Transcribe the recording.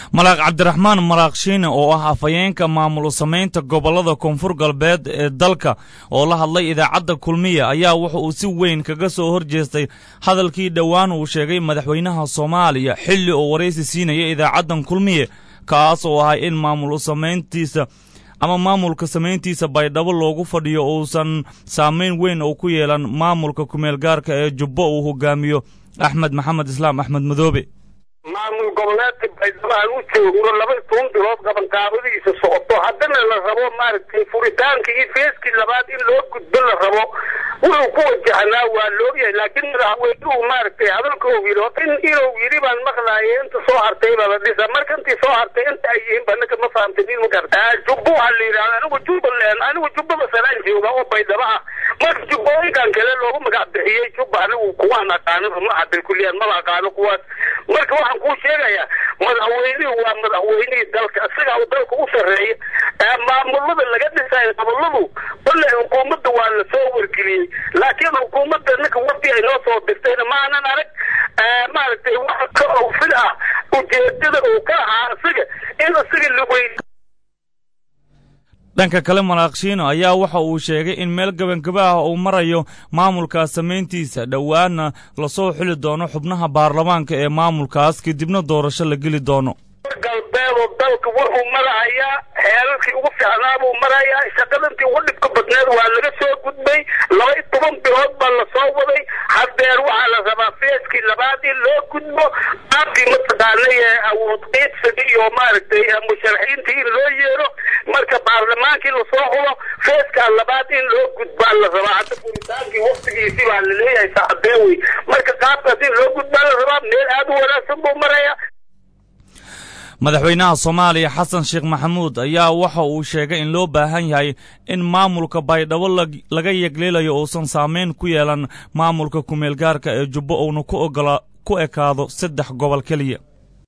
malaaq cabdiraxmaan malaaq shiine oo ah afhayeenka maamul samaynta gobollada koonfur galbeed ee dalka oo la hadlay idaacadda kulmiya ayaa wuxa uu si weyn kaga soo hor jeestay hadalkii dhowaan uu sheegay madaxweynaha soomaaliya xilli oo waraysi siinaya idaacaddan kulmiye kaas oo ahay in maamul samayntiisa ama maamulka samayntiisa baydhabo loogu fadhiyo uusan saamayn weyn oo ku yeelan maamulka kumeel gaarka ee jubbo uu hogaamiyo axmed maxamed islaam axmed madoobe maamul goboleedka baydhabo aan u joogno laba toban bilood qabanqaabadiisa socoto haddana la rabo maaragtay furitaanka iyo feeskii labaad in loo gudbo la rabo wuxuu ku wajahnaa waa loogyahay laakiin madaxweynuhu maaragtay hadalka uu yidhi in inuu yidhi baan maqlaaya inta soo hartay baa la dhisa marka intii soo hartay inta ay yihiin banaka ma fahamtay nin ma garta jubbo waxaa la yidhahda anigu jubbaland anigu jubba masalaan jooga oo baydhabo ah marka jubbooyinkan kale loogu magac bixiyey jubba anigu kuwaan aqaano ma hadal kuliyaan maba aqaano kuwaas marka waxaan kuu sheegayaa madaxweynuhu waa madaxweynihii dalka isaga uu dalka u sarreeya maamulada laga dhisayo goboladu kolle xukuumadda waa la soo wargeliyey laakiin xukuumadda ninka wadi ay noo soo dirtayna maanan arag maaragtay wax ka ofil ah ujeedada uu ka ahaa isaga in isaga la weyn dhanka kale malaakshiino ayaa waxa uu sheegay in meel gabangaba ah uu marayo maamulkaas samayntiisa dhowaana lasoo xuli doono xubnaha baarlamaanka ee maamulkaas kadibna doorasho la geli doono galbeedoo dalka wuxuu marahayaa xeelalkii ugu fiicnaa buu marayaa shaqadantii ugu dhibka badneed waa laga soo gudbay laba iyo toban bilood baa lasoo waday hadeer waxaa la rabaa feeskii labaad in loo gudbo qaabkii mataqaanay awood qiibsiga iyo maaragtay musharaxiintii in loo yeero marka baarlamaankii lasoo hubo feeskaa labaad in loo gudbaa la rabaa hadda furitaankii waktigiisii baa laleeyahay saacadee wey marka qaabkaas in loo gudbaa la rabaa meel aada u wanaagsan buu marayaa madaxweynaha soomaaliya xasan sheekh maxamuud ayaa waxa uu sheegay in loo baahan yahay in maamulka baydhabo laga yegleelayo uusan saamayn ku yeelan maamulka kumeel gaarka ee jubbo uuna ku ogola ku ekaado saddex gobol keliya